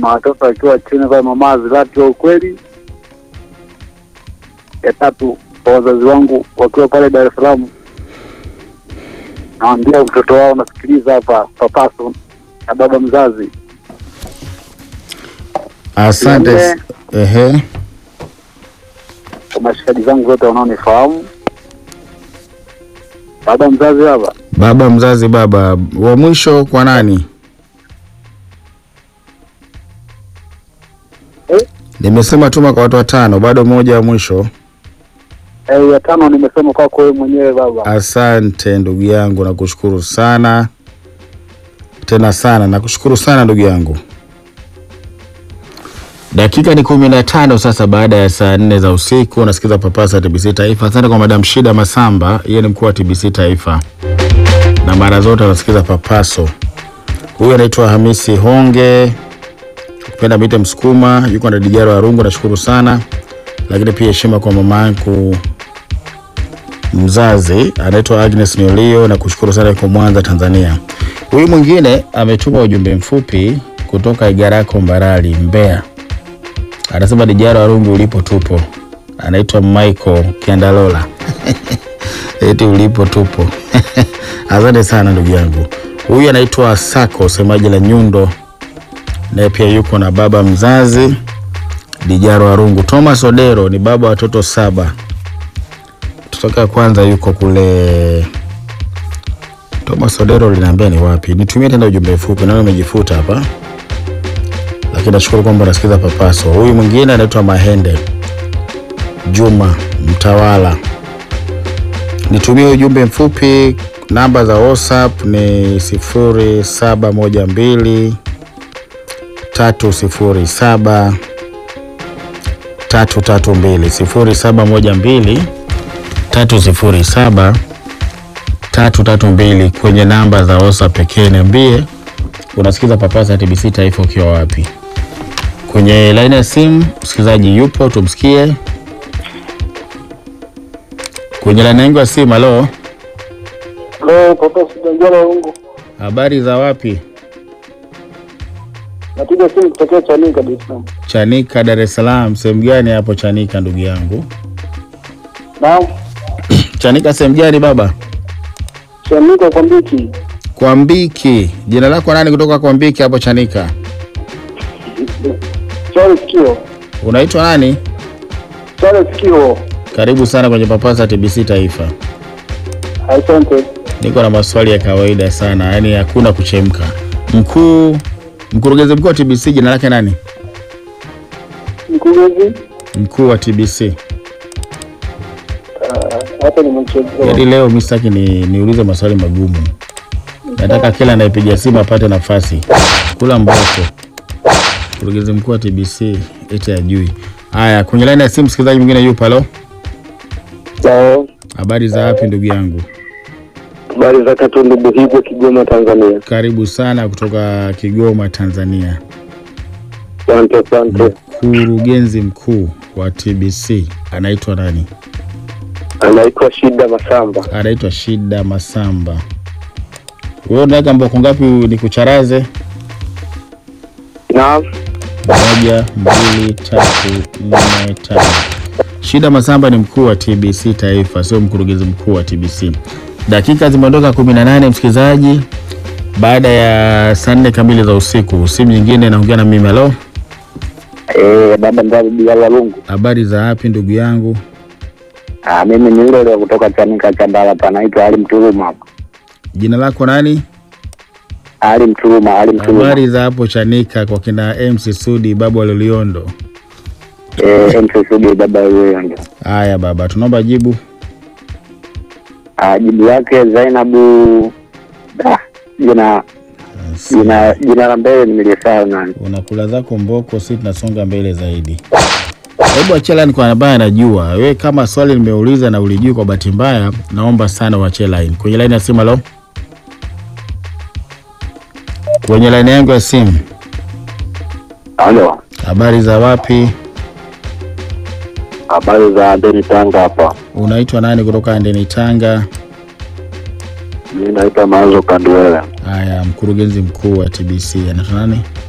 mama watoto akiwa chini kwa mama Zilati wa ukweli. Ya tatu kwa wazazi wangu wakiwa pale Dar es Salaam, naambia mtoto wao nasikiliza hapa papaso na baba mzazi. Asante. Nne. Ehe. kwa mashikaji zangu wote wanaonifahamu. Baba mzazi hapa Baba mzazi, baba wa mwisho kwa nani? Eh? Nimesema tuma kwa watu watano, bado mmoja wa mwisho. eh, ya tano nimesema kwako wewe mwenyewe baba. Asante ndugu yangu, nakushukuru sana tena sana, nakushukuru sana ndugu yangu. Dakika ni kumi na tano sasa baada ya saa nne za usiku. Unasikiza Papasa TBC Taifa. Asante kwa Madam Shida Masamba, yeye ni mkuu wa TBC Taifa na mara zote anasikiza Papaso. Huyu anaitwa Hamisi Honge, kupenda mite Msukuma, yuko na Dijaro Arungu, nashukuru sana lakini pia heshima kwa mama yangu mzazi anaitwa Agnes Nyolio na kushukuru sana yuko Mwanza, Tanzania. Huyu mwingine ametuma ujumbe mfupi kutoka Igarako Mbarali, Mbeya. Anasema Dijaro Arungu ulipo tupo. Anaitwa Michael Kiandalola. Eti ulipo tupo. Asante sana ndugu yangu. Huyu anaitwa Sako, semaji la Nyundo, naye pia yuko na baba mzazi Dijaro Arungu. Thomas Odero ni baba wa watoto saba kutoka kwanza yuko kule Thomas Odero, linaambia ni wapi? Nitumie tena ujumbe mfupi, nawe umejifuta hapa, lakini nashukuru kwamba unasikiza Papaso. Huyu mwingine anaitwa Mahende Juma Mtawala, nitumie ujumbe mfupi. Namba za WhatsApp ni sifuri saba moja mbili tatu sifuri saba tatu tatu mbili sifuri saba moja mbili tatu sifuri saba tatu tatu mbili kwenye namba za WhatsApp pekee. Niambie unasikiza Papasa TBC Taifa ukiwa wapi? Kwenye laini ya simu msikilizaji yupo, tumsikie kwenye laini yangu ya simu. Halo, Leo papa Sijanjala Rungu. habari za wapi? Napiga simu kutokea Chanika Dar es Salaam. Chanika, Dar es Salaam. Sehemu gani hapo Chanika, ndugu yangu? Naam, Chanika sehemu gani baba? Chanika kwa mbiki. Kwa Mbiki. Jina lako nani kutoka kwa Mbiki hapo Chanika? Charles Kio. Unaitwa nani? Charles Kio. Karibu sana kwenye Papasa TBC Taifa. Asante. Niko na maswali ya kawaida sana, yaani hakuna kuchemka. Mkuu, mkurugenzi mkuu wa TBC jina lake nani? Mkurugenzi Mkuu wa TBC. hata nimechelewa. Yaani leo mimi sitaki ni, niulize maswali magumu. Nataka kila anayepiga simu apate nafasi. Kula mboko. Mkurugenzi mkuu wa TBC eti ajui. Haya, kwenye laini ya simu msikilizaji mwingine yupo. Halo, Sawa. habari za wapi ndugu yangu? Habari za Katundu Buhigwe, Kigoma, Tanzania. Karibu sana kutoka Kigoma, Tanzania. Asante, asante. Mkurugenzi mkuu wa TBC anaitwa nani? Anaitwa Shida Masamba. Anaitwa Shida Masamba. Wewe unaweka mboko ngapi nikucharaze? Naam. Moja, mbili, tatu, nne, tano. Shida Masamba ni mkuu wa TBC Taifa, sio mkurugenzi mkuu wa TBC. Dakika zimeondoka 18 msikilizaji, baada ya saa nne kamili za usiku. Simu nyingine naongea na mimi. Halo, Eh, baba mzazi Biala Lungu. habari za wapi ndugu yangu? Ah, mimi ni yule yule kutoka Chanika Chandala, panaitwa Ali Mturuma hapa. Jina lako nani? Ali Mturuma, Ali Mturuma. Habari za hapo Chanika kwa kina MC Sudi, babu wa Loliondo. Eh, MCCD baba huyo ndio. Haya baba, tunaomba jibu. Ah, jibu yake Zainabu da, jina jina jina la mbele nimelisahau nani. Unakula zako mboko, si tunasonga mbele zaidi. Hebu achia line kwa ambaye anajua. We kama swali nimeuliza na ulijui kwa bahati mbaya, naomba sana uachie line. Kwenye line ya simu, halo. Kwenye line yangu ya simu, Halo. habari za wapi? Habari za Deni Tanga hapa. Unaitwa nani kutoka Andeni Tanga? Mimi naitwa Mazo Kanduela. Haya, mkurugenzi mkuu wa TBC anaitwa nani?